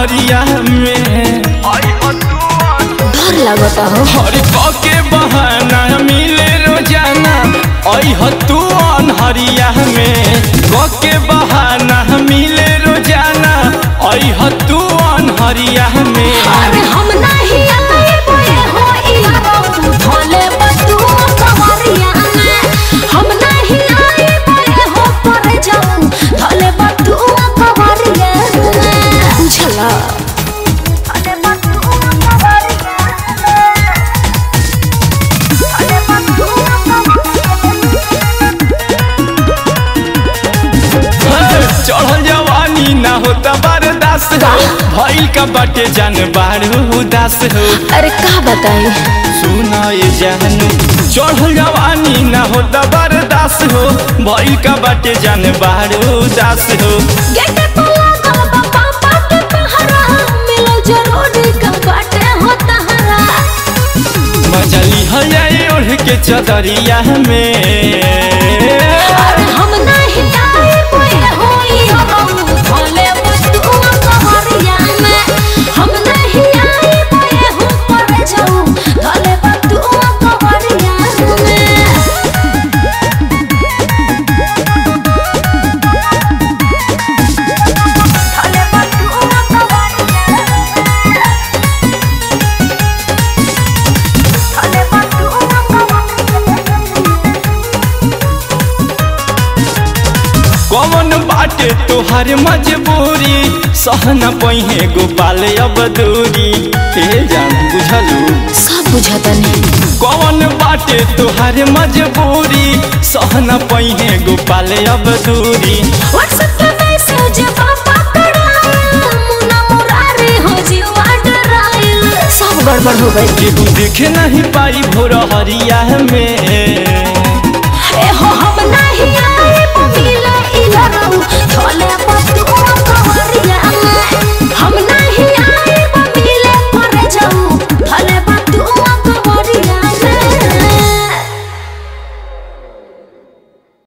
हरिया में डर लगता हो हर के बहाना मिले रोजाना अह तू अनहरिया में के बहाना मिले रोजाना अह तू अनहरिया में अरे हम नहीं आए बोले हो इयारो तू भोले बतू कवरिया में हम नहीं आए बोले हो पर जाऊं भोले बतू कवरिया में बुझला भोले बतू कवरिया भोले बतू चढ़ल जवानी ना होता बर्दाश्त हो भइल का बाटे जान बारू उदास हो अरे का बताई सुना ये जानू चढ़ल जवानी ना होता बर्दाश्त हो भइल का बाटे जान बारू उदास हो गेटे पे लागल बा पापा के पहरा मिलो जरूरी का बाटे हो तहरा मजा लिहल जाए ओढ़ के चदरिया में अरे हम नहीं आए कोई होई हम भोले बतुआ कवरिया में हम नहीं आए कोई हो पर जाऊं भोले बतुआ कवरिया में भोले बतुआ कवरिया भोले बतुआ कौन बाटे तोहार मजबूरी सहना पहिए गोपाल अब दूरी हे जान बुझलू सब बुझाता नहीं कौन बाटे तोहार मजबूरी सहना पहिए गोपाल अब दूरी व्हाट्सएप पे मैसेज पापा कड़ाइल मुना मुरारी हो जीवा डराइल सब गड़बड़ हो गई केहू देखे नहीं पाई भोर हरिया में